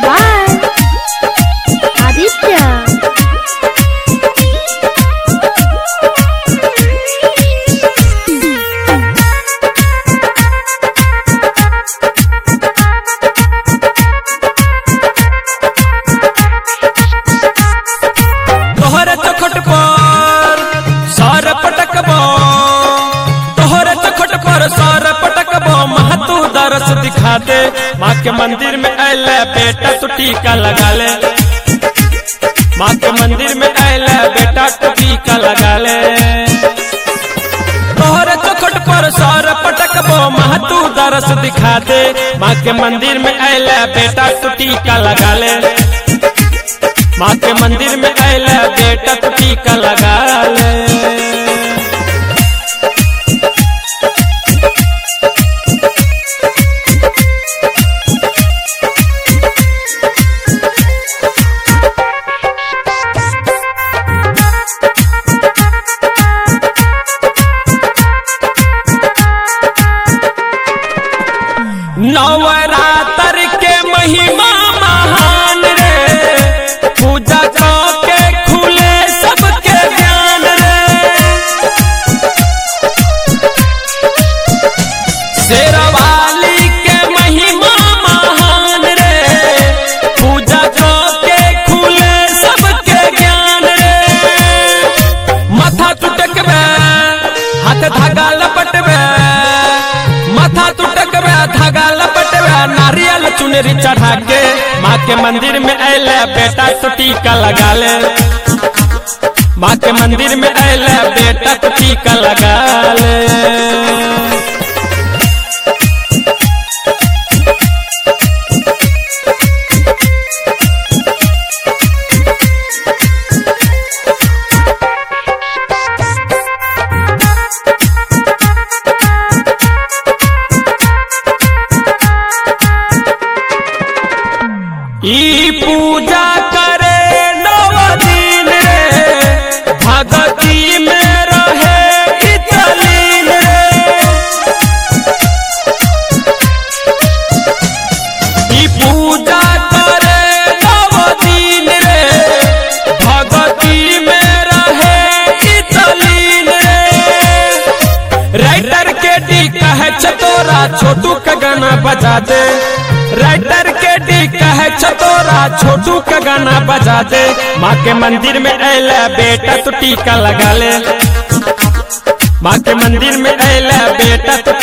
by Aditya. तोहरे चखट पर सर पटकबो तोहरे चखट पर सर पटकबो महतू दरस दिखा दे माँ के मंदिर में अले बेटा तू टीका लगा ले माँ के मंदिर में अले बेटा तू टीका लगा ले तोहरे चखट पर सर पटकबो महतू दरस दिखा दे माँ के मंदिर में अले बेटा तू टीका लगा ले माँ के मंदिर में अला बेटा तो टीका लगा ले नवरात्र के महिमा महान रे पूजा के खुले सबके ज्ञान रे शेरवाली के महिमा महान रे पूजा के खुले सबके ज्ञान रे माथा टुटकबे हाथ धागा लपटबे माथा टुटकबे धागा लपटबे नारियल चुनरी चढ़ा के माँ के मंदिर में अले बेटा तो टीका लगा ले माँ के मंदिर में अले बेटा तो टीका लगा ले ई पूजा करे नव दिन रे भगती में रहे इतलीन रे ई पूजा करे नव दिन रे भगती में रहे इतलीन रे राइटर के डी कहे चतोरा छोटू का गाना बजा दे राइटर के डी कहे चतोरा छोटू का गाना बजा दे माँ के मंदिर में अला बेटा तो टीका लगा ले माँ के मंदिर में अला बेटा तो